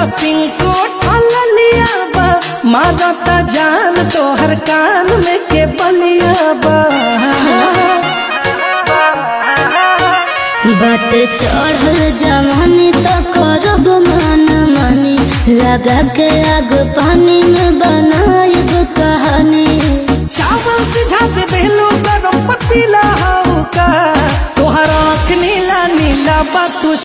पिंको ठललिया बा मारता जान तोहर कान में के बलिया बा बट चढ़ल जवानी तो करब मन मानी लगा के आग पानी में बनाएब कहानी चावल सिझा दे बेलू गरम पतीला हाउ का तोहर आँख नीला नीला बा तू